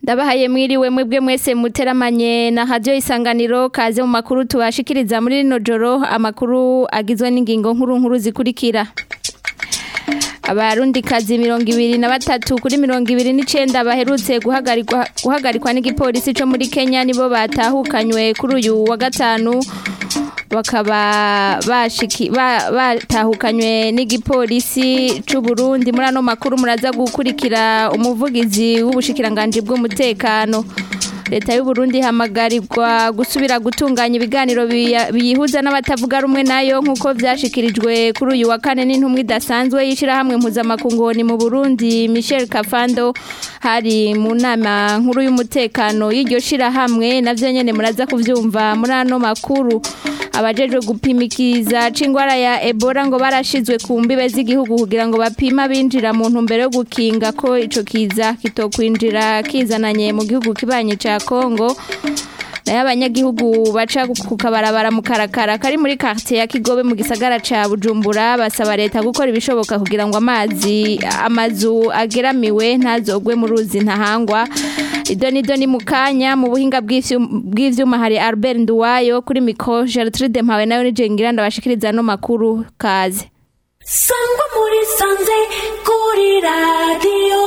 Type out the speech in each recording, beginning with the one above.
ndabahaye mwiriwe mwebwe mwese muteramanye na radio isanganiro kaze mu makuru tubashikiriza muri rino joro amakuru agizwe n'ingingo nkuru nkuru zikurikira abarundi kazi mirongo ibiri na batatu kuri mirongo ibiri n'icenda baherutse guhagarikwa guhagarikwa n'igipolisi co muri Kenya nibo batahukanywe kuri uyu wa gatanu bakaba bashiki ba- batahukanywe n'igipolisi c'u Burundi muri ano makuru muraza gukurikira umuvugizi w'ubushikiranganje bw'umutekano leta y'u Burundi hamagarirwa gusubira gutunganya ibiganiro biya- biyihuza n'abatavuga rumwe nayo nk'uko vyashikirijwe kuri uyu wa kane n'intumwa idasanzwe y'ishirahamwe mpuzamakungoni mu Burundi Michel Kafando hari mu nama nkuru y'umutekano y'iryo shirahamwe navyo nyene muraza kuvyumva muri ano makuru abajejwe gupimikiza c'ingwara ya Ebola ngo barashizwe ku mbibe z'igihugu kugira ngo bapima binjira mu ntumbero yo gukinga ko ico kiza kitokwinjira kizananye mu gihugu kibanye ca Kongo nayo abanyagihugu baca ku kabarabara mu karakara kari muri quartier ya Kigobe mu gisagara ca Bujumbura basaba leta gukora ibishoboka kugira ngo amazi amazu ageramiwe ntazogwe mu ruzi ntahangwa idoni doni mu kanya mu buhinga bw'ivyu- bw'ivyuma hari Albert Nduwayo kuri micro Gertrude Mpawe nayo ni Jengira ndabashikiriza no makuru kaze sangwa muri sanze kuri radiyo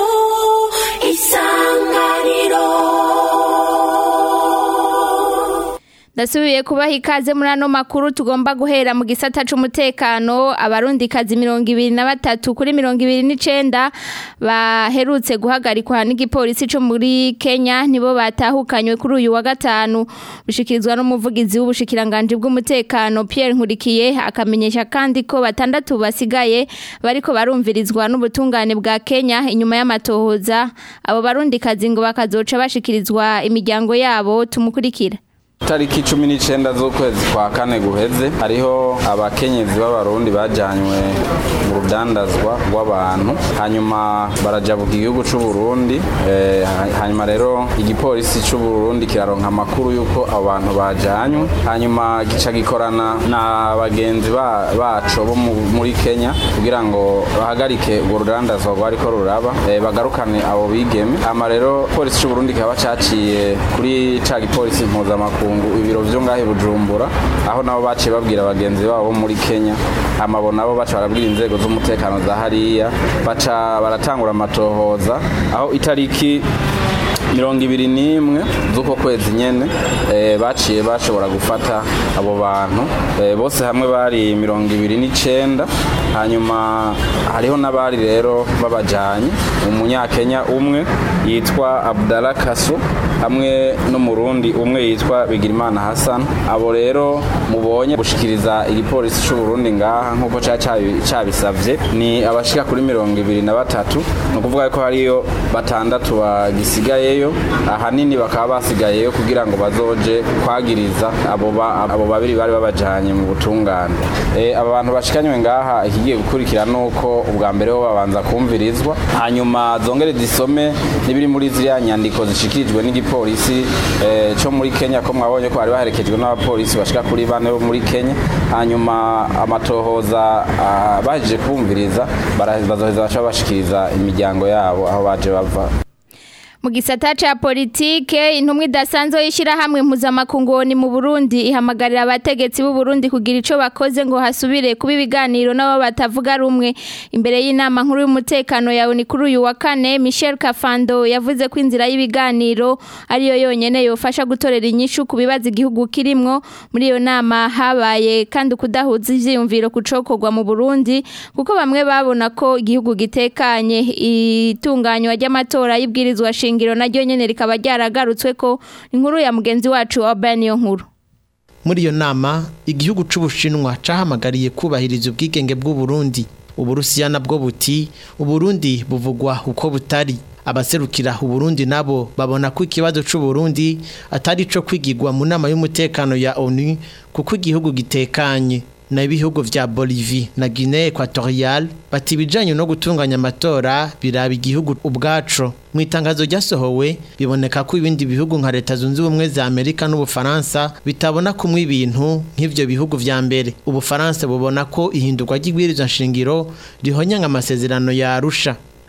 isanganiro Ndasubiye kubaha ikaze muri ano makuru tugomba guhera mu gisata c'umutekano abarundi kazi mirongo ibiri na batatu kuri mirongo ibiri n'icenda baherutse guhagarikwa n'igipolisi co muri Kenya nibo batahukanywe kuri uyu wa gatanu bishikirizwa n'umuvugizi w'ubushikiranganje bw'umutekano Pierre Nkurikiye akamenyesha kandi ko batandatu basigaye bariko barumvirizwa n'ubutungane bwa Kenya inyuma y'amatohoza abo barundi kazi ngo bakazoca bashikirizwa imiryango yabo tumukurikira tariki cumi n'icenda z'ukwezi kwa kane guheze hariho abakenyezi b'abarundi bajanywe mu rudandazwa rw'abantu hanyuma barajabuka igihugu c'u Burundi eh, ha- hanyuma rero igipolisi c'u Burundi kiraronka amakuru y'uko abo bantu bajanywe hanyuma gica gikorana na bagenzi ba- baco bo mu- muri Kenya kugira ngo bahagarike urwo rudandazwa rwariko ruraba eh, bagarukane abo bigeme hama rero polisi c'u Burundi kaba caciye kuri ca gipolisi mpuzamakungu ibiro vyo ngahe Bujumbura aho nabo baciye babwira bagenzi babo bo muri Kenya hama bo nabo baca barabwira inzego z'umutekano za hariya baca baratangura amatohoza aho itariki mirongo ibiri n'imwe z'uko kwezi nyene eh, baciye bashobora gufata abo bantu eh, bose hamwe bari mirongo ibiri n'icenda hanyuma hariho n'abari rero babajanye umunyakenya umwe yitwa Abdallah Kaso hamwe n'umurundi umwe yitwa Bigirimana Hassan abo rero mubonye gushikiriza igipolisi c'u Burundi ngaha nkuko ca cabi- cabisavye ni abashika kuri mirongo ibiri na batatu ni ukuvuga ko hariyo batandatu bagisigayeyo ahanini bakaba basigayeyo kugira ngo bazoje kwagiriza abo ba- abo babiri bari babajanye mu butungane Eh, aba bantu bashikanywe ngaha ikigiye gukurikira nuko ubwa mbere ho babanza kumvirizwa hanyuma zongere zisome n'ibiri muri ziriya nyandiko zishikirijwe n'igipolisi eh, co muri Kenya ko mwabonye ko bari baherekejwe n'abapolisi bashika kuri bane bo muri Kenya hanyuma amatohoza ah, bahejeje kumviriza bara- bazoheza baca bashikiriza imiryango yabo aho baje bava mu gisata ca politike intumwa idasanzwe y'ishirahamwe mpuzamakungoni mu Burundi ihamagarira abategetsi b'u Burundi kugira ico bakoze ngo hasubire kuba ibiganiro nabo batavuga rumwe imbere y'inama nkuru y'umutekano yawe ni kuri uyu wa kane Michel Kafando yavuze ko inzira y'ibiganiro ariyo yonyene yofasha gutorera inyishu ku bibazo igihugu kirimwo muri iyo nama habaye kandi kudahuza ivyiyumviro kucokorwa mu Burundi kuko bamwe babona ko igihugu gitekanye itunganywa ry'amatora y'ibwirizwa shingiro naryo nyene rikaba ryaragarutswe ko inkuru ya mugenzi wacu Urban niyo nkuru muri iyo nama igihugu c'ubushinwa cahamagariye kubahiriza ubwigenge bw'uburundi uburusiya nabwo buti uburundi buvugwa uko butari abaserukira uburundi nabo babona ko ikibazo c'uburundi atari ico kwigirwa mu nama y'umutekano ya onu kuko igihugu gitekanye na ibihugu vya Bolivie na Guinea Equatorial bati ibijanye no gutunganya amatora biraba igihugu ubwaco mu itangazo ryasohowe biboneka ko ibindi bihugu nka leta zunze ubumwe za Amerika n'Ubufaransa bitabona kumwe ibintu nk'ivyo bihugu vya mbere Ubufaransa bubona ko ihindurwa ry'ibwirizwa nshingiro rihonyanga amasezerano ya Arusha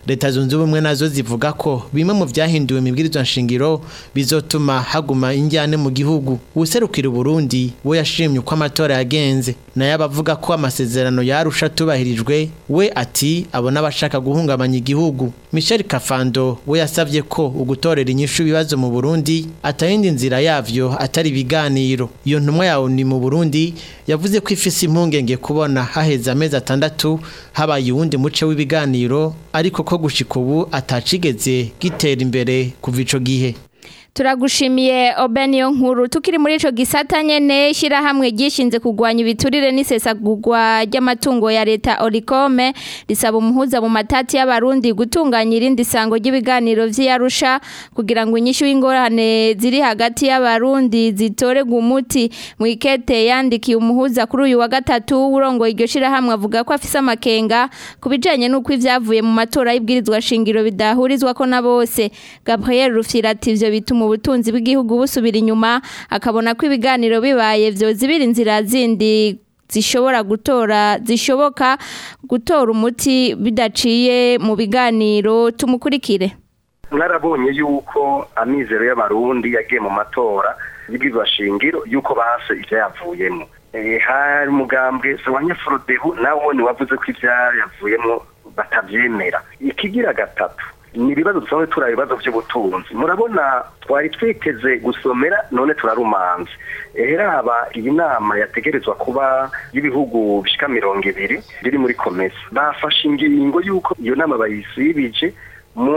leta zunze ubumwe nazo zivuga ko bimwe mu byahinduwe mu ibwirizwa nshingiro bizotuma haguma injyane mu gihugu userukira Burundi we yashimye uko amatora yagenze nayo abavuga ko amasezerano yarusha tubahirijwe we ati abona abashaka guhungabanya igihugu Michel Kafando we yasavye ko ugutorera inyishu ibibazo mu Burundi atayindi nzira yavyo atari ibiganiro iyo ntumwa yawo ni mu Burundi yavuze ko ifise impungenge kubona haheze amezi atandatu habaye uwundi muce w'ibiganiro ariko ko gushika ubu atacigeze gitera imbere kuva ico gihe turagushimiye obeniyo nkuru tukiri muri ico gisata nyene ishyirahamwe ryishinze kurwanya ibiturire n'isesagurwa ry'amatungo ya leta orikome risaba umuhuza mu matati y'abarundi gutunganya irindi sango ry'ibiganiro vy'iyarusha kugira ngo inyishu y'ingorane ziri hagati y'abarundi zitorerwe umuti mu ikete yandikiye umuhuza kuri uyu wa gatatu urongoye iryo shirahamwe avuga ko afise amakenga ku bijanye n'uko ivyavuye mu matora y'ibwirizwa shingiro bidahurizwako na bose gabriel rufyira ati ivyo bituma ubutunzi bw'igihugu busubira inyuma akabona ko ibiganiro bibaye vyozibira inzira zindi zishobora gutora zishoboka gutora umuti bidaciye mu biganiro tumukurikire mwarabonye yuko amizero y'abarundi yagiye mu matora y'ibwirizwa shingiro yuko base ivyayavuyemo hari umugambwe sawanya forodebu nawo ni wavuze ko ivyayavuyemo batavyemera ikigira gatatu ni ibibazo dusanzwe turi ibibazo by'ubutunzi murabona twari twiteze gusomera none turarumanze haba iyi nama yategerezwa kuba y'ibihugu bishika mirongo ibiri biri muri komesa bafashe ingingo y'uko iyo nama bayisibije mu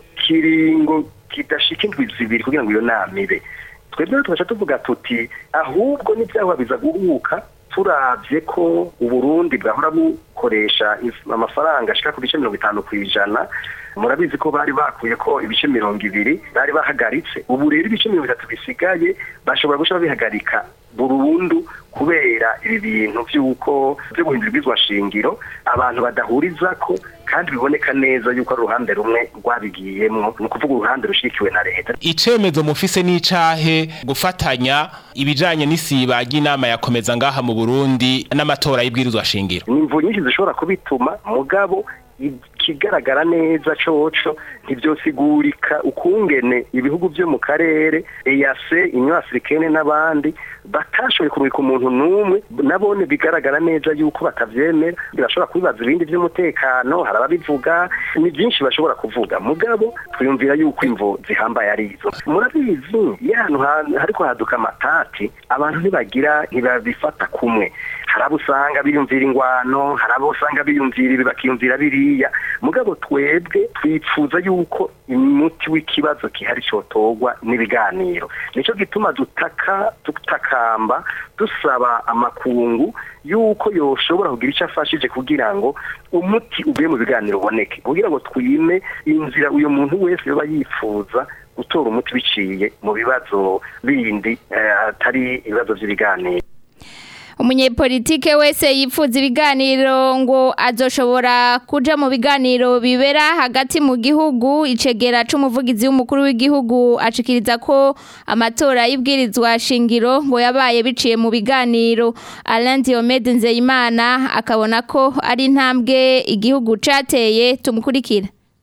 kiringo kidashika indwi zibiri kugira ngo iyo nama ibe twebwe tugaca tuvuga tuti ahubwo n'ibyaha biza guhuka turabye ko uburundi bwahora bukoresha amafaranga ashika ku bice mirongo itanu ku ijana murabizi ko bari bakuye ko ibice mirongo ibiri bari bahagaritse ubu rero ibice mirongo itatu bisigaye bashobora guca babihagarika burundu kubera ibi bintu by'uko byo guhindura ibizwa shingiro abantu badahuriza ko kandi biboneka neza yuko ari uruhande rumwe rwabigiyemwo ni ukuvuga uruhande rushikiwe na leta icemezo mufise n'icahe gufatanya ibijanye n'isiba ry'inama yakomeza ngaha mu Burundi n'amatora y'ibwirizwa shingiro ni imvu nyinshi zishobora kubituma mugabo ikigaragara neza coco ntibyosigurika ukungene ibihugu byo mu karere eyase inyo africaine n'abandi batashoboye kumurika umuntu n'umwe nabone bigaragara neza yuko batavyemera birashobora kubibaza ibindi vy'umutekano hari ababivuga ni byinshi bashobora kuvuga mugabo twiyumvira yuko imvo zihambaye ari izo murabizi iyo ahantu hariko haduka amatati abantu ntibagira ntibabifata kumwe hari abo usanga biyumvira ingwano hari abo usanga biyumvira ibi bakiyumvira biriya mugabo twebwe twifuza yuko umuti w'ikibazo gihari cyotorwa n'ibiganiro nicyo gituma dutaka dutakamba dusaba amakungu yuko yoshobora kugira icyo afashije kugira ngo umuti uvuye mu biganiro uboneke kugira ngo twime inzira uyu muntu wese yoba yifuza gutora umuti biciye mu bibazo bindi atari ibibazo by'ibiganiro umunyepolitike wese yifuza ibiganiro ngo azoshobora kuja mu biganiro bibera hagati mu gihugu icegera c'umuvugizi w'umukuru w'igihugu acikiriza ko amatora y'ibwirizwa shingiro ngo yabaye biciye mu biganiro Alain Diomede Nzeyimana akabona ko ari intambwe igihugu cateye tumukurikira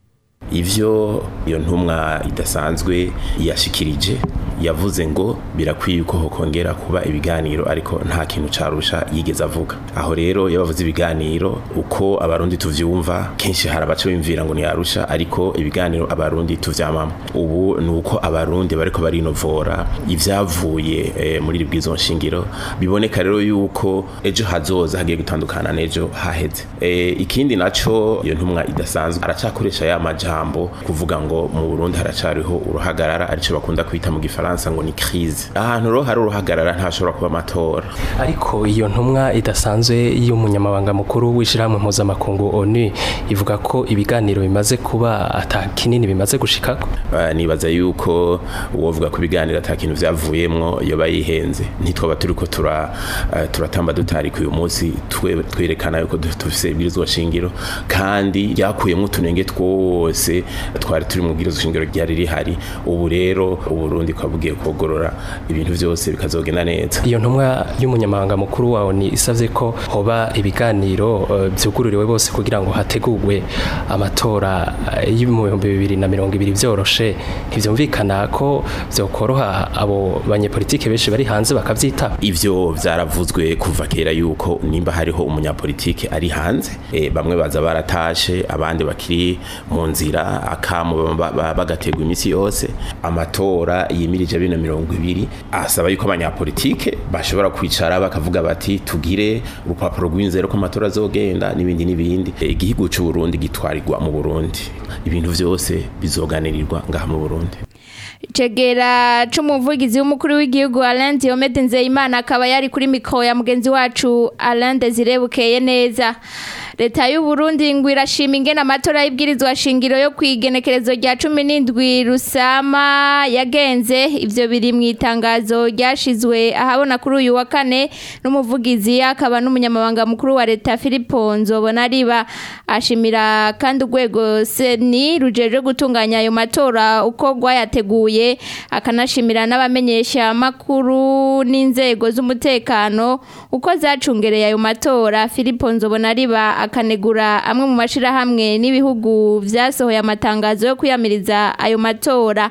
ivyo iyo ntumwa idasanzwe yashikirije yavuze ngo birakwiye ko hokongera kuba ibiganiro ariko nta kintu carusha yigeze avuga aho rero yabavuze ibiganiro uko abarundi tuvyumva kenshi hari abaca bimvira ngo ntiyarusha ariko ibiganiro abarundi tuvyamamo ubu ni uko abarundi bariko barinovora ivyavuye e, muri iri bwizo nshingiro biboneka rero yuko ejo hazoza hagiye gutandukana n'ejo haheze e, ikindi naco iyo ntumwa idasanzwe aracakoresha ya majambo kuvuga ngo mu Burundi haracariho uruhagarara arico bakunda kwita mu gifaransa ngo ni crise ahantu ro hari uruhagarara ntashobora kuba amatora ariko iyo ntumwa idasanzwe y'umunyamabanga mukuru w'ishyirahamwe mpuzamakungu onu ivuga ko ibiganiro bimaze kuba ata kinini bimaze gushikako uh, nibaza yuko uwovuga ko ibiganiro ata kintu vyavuyemwo yoba yihenze ntitwaba turiko tura uh, turatamba dutarika uyu munsi twerekana yuko dufise ibwirizwa shingiro kandi ryakuyemwo utunenge twose twari turi mu bwirizwa shingiro ryari rihari ubu rero uburundi kwabugiye kogorora ibintu byose bikazogenda neza iyo ntumwa y'umunyamabanga mukuru wawe ni isavye ko hoba ibiganiro eh, vyugururiwe bose kugira ngo hategurwe amatora eh, y'ibihumbi bibiri na mirongo ibiri vyoroshe ntivyumvikana ko vyokoroha abo banyepolitike benshi bari hanze bakavyitaba ivyo vyaravuzwe kuva kera yuko nimba hariho umunyapolitike ari hanze e, bamwe baza baratashe abandi bakiri mu nzira akamu ba- ba- bagategwa imisi yose amatora yimirije bino mirongo ibiri asaba yuko abanyapolitike bashobora kwicara bakavuga bati tugire urupapuro rw'inzero ko amatora azogenda n'ibindi n'ibindi E, igihugu c'u Burundi gitwarirwa mu Burundi ibintu vyose bizoganirirwa ngaha mu Burundi Chegera c'umuvugizi w'umukuru w'igihugu Alain Diomede Nzeyimana akaba yari kuri mikro ya mugenzi wacu Alain Desire Bukeye neza Leta y'u Burundi ngo irashima ingene amatora y'ibwirizwa shingiro yo kwigenekerezo rya 17 Rusama yagenze ivyo biri mu itangazo ryashizwe ahabona kuri uyu wa kane n'umuvugizi akaba n'umunyamabanga mukuru wa leta Philippe Nzobona riba ashimira kandi urwego seni rujeje gutunganya ayo matora uko rwayateguye akanashimira n'abamenyesha makuru n'inzego z'umutekano uko zacungereye ayo matora Philippe Nzobona riba akanegura amwe mu mashirahamwe n'ibihugu vyasohoye amatangazo yo kwiyamiriza ayo matora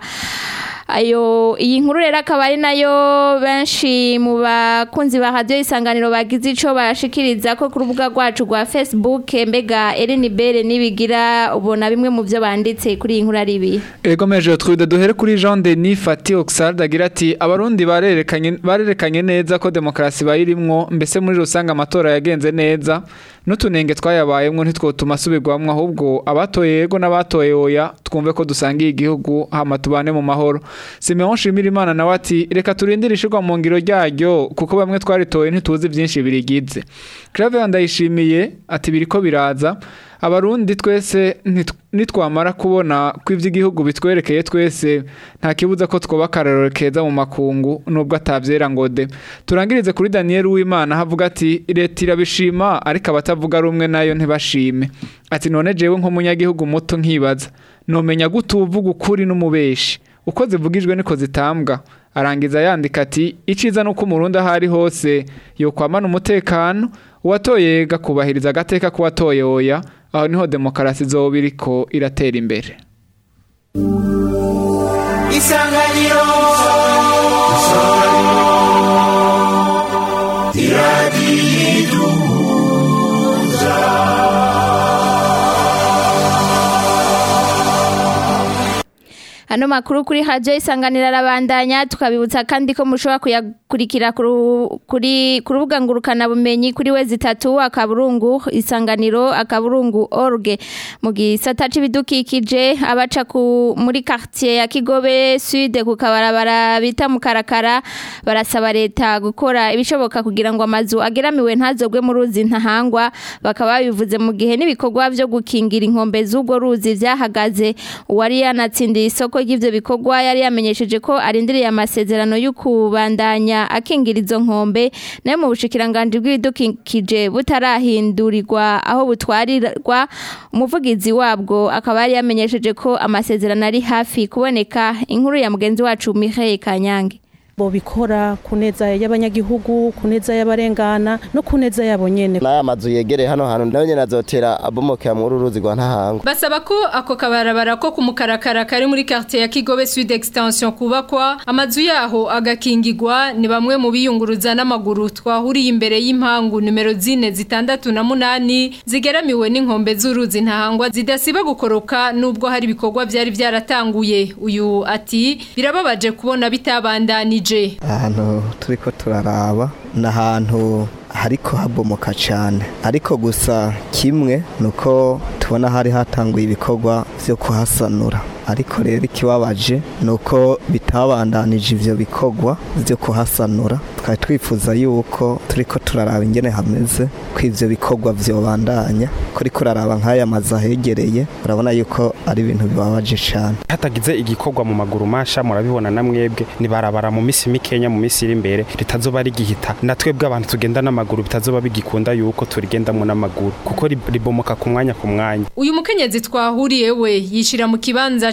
ayo iyi nkuru rero akaba ari nayo benshi mu bakunzi ba radio isanganiro bagize ico bashikiriza ko ku rubuga rwacu rwa Facebook mbega Eline Bere nibigira ubona bimwe mu byo banditse kuri iyi nkuru ari ibi Ego meje twude duhere kuri Jean Denis Fati Oxard agira ati abarundi barerekanye barerekanye neza ko demokrasi bayirimwo mbese muri rusanga amatora yagenze neza n'utunenge twayabayemwo ntitwotuma asubirwamwo ahubwo abatoye yego n'abatoye oya twumve ko dusangiye igihugu hama tubane mu mahoro Simeon Shimirimana nawe ati reka turindire ishirwa mu ngiro ryaryo kuko bamwe twaritoye ntituzi byinshi birigize Claver ndayishimiye ati biriko biraza abarundi twese nit- nitwamara kubona ko ivy'igihugu bitwerekeye twese nta kibuza ko twoba akarorero keza mu makungu nubwo atavyera ngo de turangirize kuri Daniel Uwimana havuga ati leta irabishima ariko abatavuga rumwe nayo ntibashime ati none jewe nk'umunyagihugu muto nkibaza nomenya gute uvuga ukuri n'umubeshi uko zivugijwe niko zitambwa arangiza yandika ati iciza nuko umurundi aho ari hose yokwamana umutekano uwatoye gakubahiriza agateka k'uwatoye oya aho niho demokarasi izoba iriko iratera imbere isanganiro Hano makuru kuri radio isanganira arabandanya tukabibutsa kandi ko mushobora kuyakurikira kuru- kuri ku rubuga ngurukana bumenyi kuri we zitatu akaburungu isanganiro akaburungu org mu gisata c'ibidukikije abaca ku muri quartier ya Kigobe Sud ku kabarabara bita mu Karakara barasaba leta gukora ibishoboka kugira ngo amazu ageramiwe ntazogwe mu ruzi ntahangwa bakaba bivuze mu gihe n'ibikorwa byo gukingira inkombe z'ubwo ruzi vyahagaze uwari yanatsindiye isoko ry'ivyo bikorwa yari yamenyesheje ko arindiriye amasezerano yo kubandanya akingira izo nkombe nayo mu bushikiranganje bw'ibidukikije butarahindurirwa aho butwarirwa umuvugizi wabwo akaba yari yamenyesheje ko amasezerano ari hafi kuboneka inkuru ya mugenzi wacu Mireille Kanyange bo bikora ku neza y'abanyagihugu ku neza y'abarengana no ku neza yabo nyene n'aya mazu yegereye hano hantu nayo nyene azotera abomokera muri uru ruzi rwa ntahangwa Basaba ko ako kabarabara ko kumukarakara kari muri quartier ya Kigobe Sud Extension kubakwa amazu yaho agakingirwa ni bamwe mu biyunguruza n'amaguru twahuriye imbere y'impangu numero zine zitandatu na munani zigeramiwe n'inkombe z'uruzi ntahangwa zidasiba gukoroka nubwo hari ibikorwa byari byaratanguye uyu ati birababaje kubona bitabandanije ahantu turiko turaraba ni ahantu hariko habomoka cyane ariko gusa kimwe ni uko tubona hari hatanguye ibikorwa byo kuhasanura ariko rero ikibabaje ni uko bitabandanije ivyo bikorwa byo kuhasanura twari twifuza yuko turiko turaraba ingene hameze ko ivyo bikorwa vyobandanya kuriko uraraba nk'aya mazu ahegereye urabona yuko ari ibintu bibabaje cyane hatagize igikorwa mu maguru masha murabibona na mwebwe nibarabara mu misi mikenya mu misi iri imbere ritazoba rigihita na twebwe abantu tugenda n'amaguru bitazoba bigikunda yuko turigendamwo n'amaguru kuko rib- ribomoka ku mwanya ku mwanya uyu mukenyezi twahuriye we yishira mu kibanza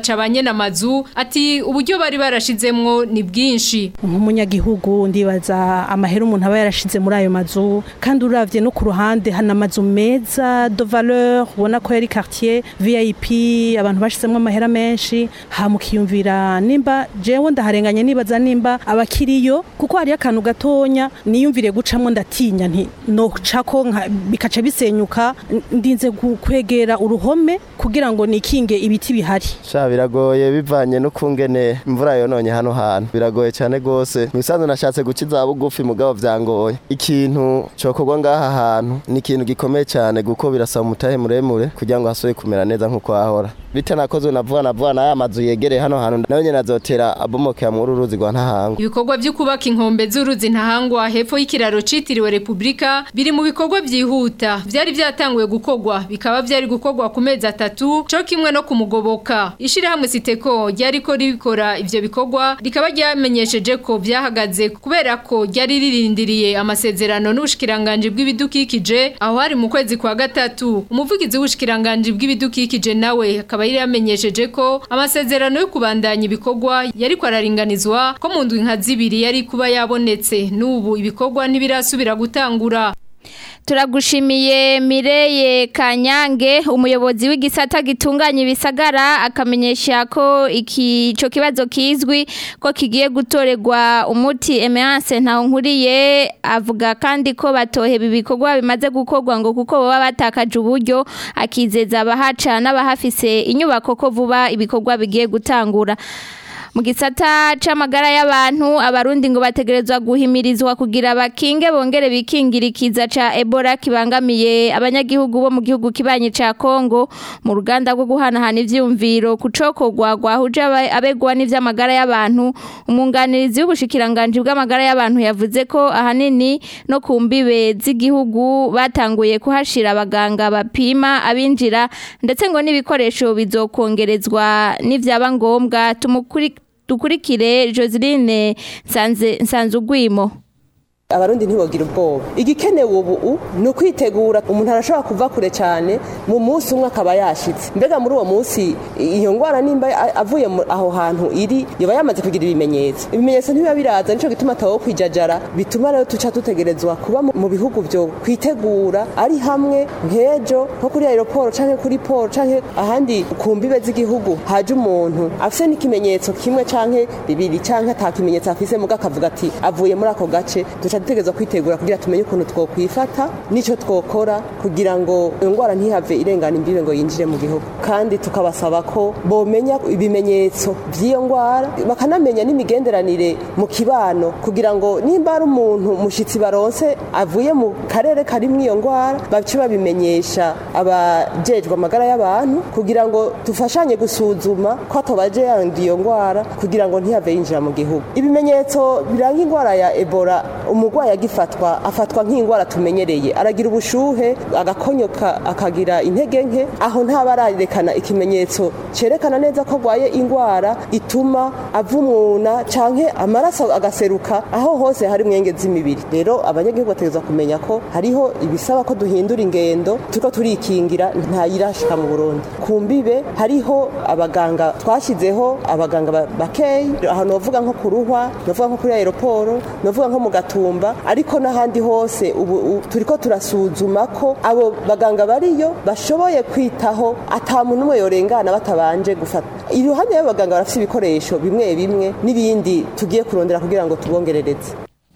baca banye n'amazu ati uburyo bari barashizemwo ni bwinshi nk'umunyagihugu ndibaza amahera umuntu aba yarashize muri ayo mazu kandi uravye no ku ruhande hana amazu meza de valeur ubona ko yari quartier VIP abantu bashizemwo amahera menshi hamukiyumvira nimba jewe ndaharenganye nibaza nimba abakiriyo kuko hari akantu gatonya niyumvire gucamwo ndatinya nti no cako bikaca bisenyuka ndinze gu- kwegera uruhome kugira ngo nikinge ibiti bihari sha biragoye bivanye n'ukungene imvura yononye hano hantu biragoye cyane gose mu bisanzwe nashatse guca iza bugufi mugabo vyangoye ikintu cokorwa ngaha hantu ni ikintu gikomeye cyane kuko birasaba umutahe muremure kugira ngo hasubire kumera neza nk'uko hahora bitanakozwe na vuba na vuba n'aya mazu yegereye hano hantu nayo nyene azotera abomokera muri uru ruzi rwa ntahango ibikorwa byo kubaka inkombe z'uruzi ntahangwa hepfo y'ikiraro citiriwe Republika biri mu bikorwa byihuta byari byatanguye gukorwa bikaba byari gukorwa ku mezi atatu cyo kimwe no kumugoboka ishirahamwe Siteko ryari ko ribikora ivyo bikorwa rikaba ryamenyesheje ko byahagaze kubera ko ryari ririndiriye amasezerano n'ubushikiranganje bw'ibidukikije aho hari mu kwezi kwa gatatu umuvugizi w'ubushikiranganje bw'ibidukikije nawe akaba yari yamenyesheje ko amasezerano yo kubandanya ibikorwa yari kwararinganizwa ko mu ndwi nka zibiri yari kuba yabonetse n'ubu ibikorwa ntibirasubira gutangura Turagushimiye Mireye Kanyange umuyobozi w'igisata gitunganya ibisagara akamenyesha ko iki cyo kibazo kizwi ko kigiye gutorerwa umuti Emeance ntaho nkuriye avuga kandi ko batoheba ibikorwa bimaze gukorwa ngo kuko baba batakaje uburyo akizeza abahaca n'abahafise inyubako ko vuba ibikorwa bigiye gutangura mu gisata c'amagara y'abantu abarundi ngo bategerezwa guhimirizwa kugira bakinge bongere bikingirikiza ca Ebola kibangamiye abanyagihugu bo mu gihugu kibanye ca Kongo mu ruganda rwo guhanahana ivyumviro kucokogwa gwahuje aba- abegwa n'ivy'amagara y'abantu umunganirizi w'ubushikiranganje bw'amagara y'abantu yavuze ko ahanini no ku mbibe z'igihugu batanguye kuhashira abaganga bapima abinjira ndetse ngo n'ibikoresho bizokongerezwa n'ivyaba ngombwa tumukuri dukurikire Joseline Nsanze Nsanzugwimo abarundi ntibogira ubwoba igikenewe ubu ni ukwitegura umuntu arashobora kuva kure cyane mu munsi umwe akaba yashitse mbega muri uwo munsi iyo ndwara nimba a- avuye mu- aho hantu iri yaba yamaze kugira ibimenyetso ibimenyetso ntibiba biraza nico gituma atawo kwijajara bituma rero tuca dutegerezwa kuba mu- mu bihugu byo kwitegura ari hamwe nk'ejo nko kuri aeroport canke kuri port canke ahandi ku mbibe z'igihugu haje umuntu afise n'ikimenyetso kimwe canke bibiri canke ata kimenyetso afise muga akavuga ati avuye muri ako gace duca dutegerezwa kwitegura kugira tumenye ukuntu twokwifata n'ico twokora kugira ngo iyo ndwara ntihave irengana imbibe ngo yinjire mu gihugu kandi tukabasaba ko bomenya ibimenyetso by'iyo ndwara bakanamenya n'imigenderanire mu kibano kugira ngo nimba ari umuntu mushitsi baronse avuye mu karere karimwo iyo ndwara bace babimenyesha abajejwe amagara y'abantu kugira ngo dufashanye gusuzuma ko atobaje yanduye iyo ndwara kugira ngo ntihave yinjira mu gihugu ibimenyetso biranga indwara ya ebola umurwayi agifatwa afatwa nk'indwara tumenyereye aragira ubushuhe agakonyoka akagira intege nke aho ntaba ararekana ikimenyetso cerekana neza ko arwaye indwara ituma avumuna canke amaraso agaseruka aho hose hari mwenge z'imibiri rero abanyagihugu bategerezwa kumenya ko hariho ibisaba ko duhindura ingendo turiko turikingira ntayirashika mu Burundi ku mbibe hariho abaganga twashyizeho abaganga ba- bakeyi aho novuga nko ku ruhwa novuga nko kuri aeroporo novuga nko mu gatumba ariko n'ahandi hose ubu u- turiko turasuzuma ko abo baganga bariyo bashoboye kwitaho ata muntu umwe yorengana batabanje gufata iruhande y'abaganga barafite ibikoresho bimwe bimwe n'ibindi tugiye kurondera kugira ngo tubongerereze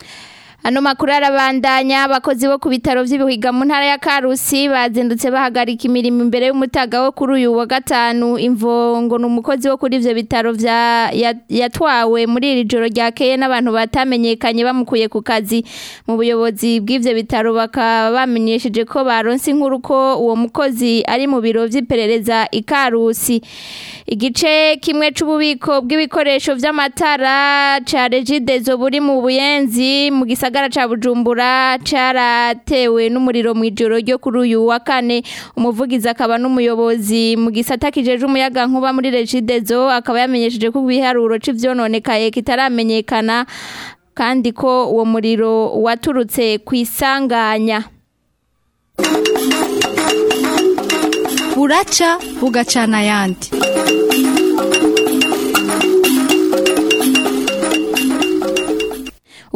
Ano makuru arabandanya abakozi bo ku bitaro vy'ibihiga mu ntara ya Karusi bazindutse bahagarika imirimo imbere y'umutaga wo kuri uyu wa gatanu imvongo n'umukozi wo kuri ivyo bitaro vya ya- yatwawe muri iri joro ryakeye n'abantu batamenyekanye bamukuye ku kazi mu buyobozi bw'ivyo bitaro bakaba bamenyesheje ko baronse inkuru ko uwo mukozi ari mu biro vy'iperereza i Karusi igice kimwe c'ububiko bw'ibikoresho vy'amatara ca Regidezo buri mu buyenzi mu gisagara ca Bujumbura caratewe n'umuriro mu ijoro ryo kuri uyu wa kane umuvugizi akaba n'umuyobozi mu gisata kijeje umuyaga nkuba muri Regidezo akaba yamenyesheje ko ibiharuro c'ivyononekaye kitaramenyekana kandi ko uwo muriro waturutse kwisanganya buraca bugacana ayandi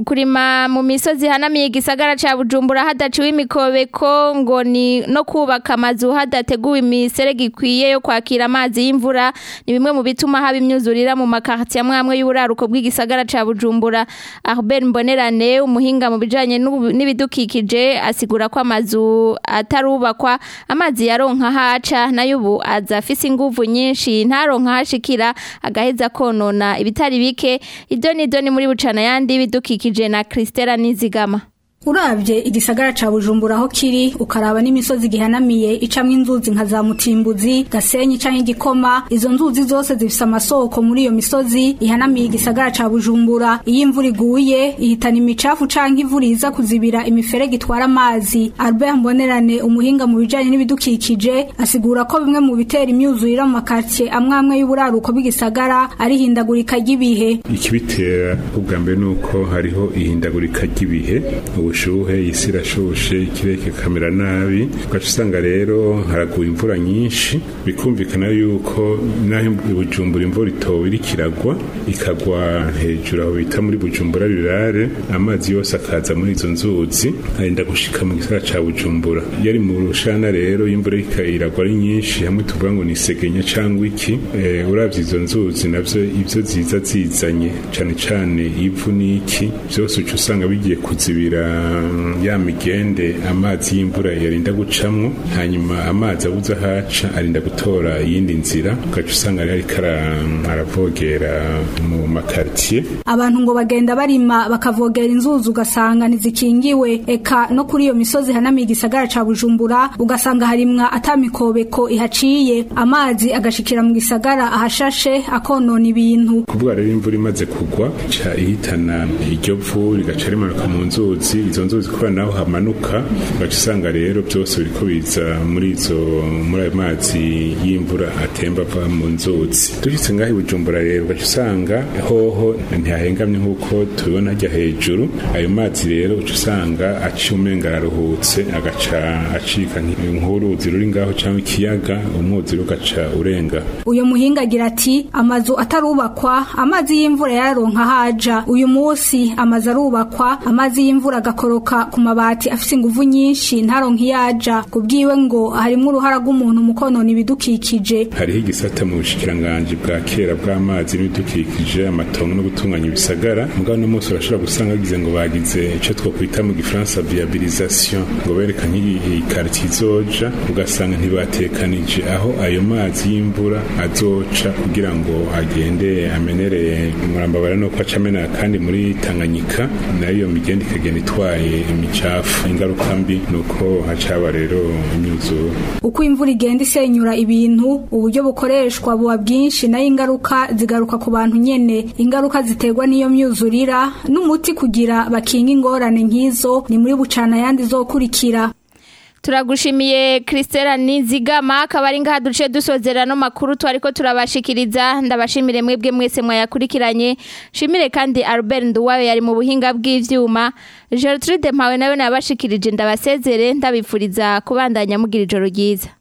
kurima mu misozi hanamiye igisagara ca Bujumbura hadaciwe imikobeko ngo ni no kubaka amazu hadateguwe imiserege ikwiye yo kwakira amazi y'imvura ni bimwe mu bituma haba imyuzurira mu makartier amwe y'uburaruko bw'igisagara ca Bujumbura Albert Mbonerane umuhinga mu bijanye n'ubu- n'ibidukikije asigura ko amazu atarubakwa amazi yaronka haca nayo ubu aza afise inguvu nyinshi ntaronka hashikira agaheza konona ibitari bike idoni idoni muri bucana yandi bidukikije na Christela Nizigama Urabye igisagara ca Bujumbura aho kiri ukaraba n'imisozi gihanamiye icamwe inzuzi nka za Mutimbuzi, Gasenyi canke Gikoma, izo nzuzi zose zifise amasoko muri iyo misozi ihanamiye igisagara ca Bujumbura. Iyo imvura iguye ihitana imicafu canke imvura iza kuzibira imiferege itwara amazi. Albert Mbonerane umuhinga mu bijanye n'ibidukikije asigura ko bimwe mu bitera imyuzurira mu makartier amwe amwe y'uburaruko bw'igisagara ari hindagurika ry'ibihe. ikibitera ubwa mbere ni uko hariho ihindagurika ry'ibihe ubushuhe isi irashushe ikirere kikamera nabi ugaca usanga rero haraguye imvura nyinshi bikumvikana yuko naho i bujumbura imvura itowe iriko iragwa ikagwa hejuru aho bita muri bujumbura rirare amazi yose akaza muri izo nzuzi arenda gushika mu gisagara ca bujumbura yari mu rushana rero imvura iriko iragwa ari nyinshi hamwe tuvuga ngo ni segenya cangwa iki eh, uravye izo nzuzi navyo ivyo ziza zizanye cane cane ivu n'iki vyose uca usanga bigiye kuzibira mm, ya migende amazi y'imvura yarinda gucamwo hanyuma amazi abuze ahaca arinda gutora iyindi nzira ugaca usanga rero ariko ara- aravogera mu makartier abantu ngo bagenda barima bakavogera inzuzi ugasanga ntizikingiwe eka no kuri iyo misozi hanamiye igisagara ca bujumbura ugasanga harimwa atamikobeko ihaciye amazi agashikira mu gisagara ahashashe akonona ibintu kuvuga rero imvura imaze kugwa ca ihitana iryo vu rigaca rimanuka mu nzuzi izo nzuzi kubera naho hamanuka ugaca usanga rero byose biriko biza muri izo muri ayo mazi y'imvura atemba ava mu nzuzi dushitse ngaho i bujumbura rero ugaca usanga hoho ntihahengamye nk'uko tubibona hajya hejuru ayo mazi rero uca usanga aciye umenga araruhutse agaca acika nk'uruzi ruri ngaho cyangwa ikiyaga umwuzure ugaca urenga uyu muhinga agira ati amazu atarubakwa amazi y'imvura yararonka haja uyu munsi amazu arubakwa amazi y'imvura agakoroka ku mabati afise inguvu nyinshi ntaronka iyaja kubwiwe ngo harimwo uruhara rw'umuntu mu konona ibidukikije hariho igisata mu bushikiranganji bwa kera bw'amazi n'ibidukikije amatongo no gutunganya ibisagara mugabo no munsi urashobora gusanga bagize ngo bagize icyo twokwita mu gifaransa viabilisation ngo berekanye iyi quartier izoja ugasanga ntibatekanije aho ayo mazi y'imvura azoca kugira ngo agende amenere murambabara no ko acamena kandi muri Tanganyika nayo migende ikagenda itwaye imicafu ingaruka mbi nuko hacaba rero imyuzure uko imvura igenda isenyura ibintu uburyo bukoreshwa buba bwinshi nayo ingaruka zigaruka ku bantu nyene ingaruka ziterwa n'iyo myuzurira n'umuti kugira bakinga ingorane nk'izo ni muri bucana yandi zokurikira Turagushimiye Christela Nizigama akaba ari ngaha duce dusozera no makuru twariko turabashikiriza ndabashimire mwebwe mwese mwayakurikiranye shimire kandi Albert Nduwayo yari mu buhinga bw'ivyuma Gertrude Mpawe nawe nabashikirije ndabasezere ndabipfuriza kubandanya mugira ijoro ryiza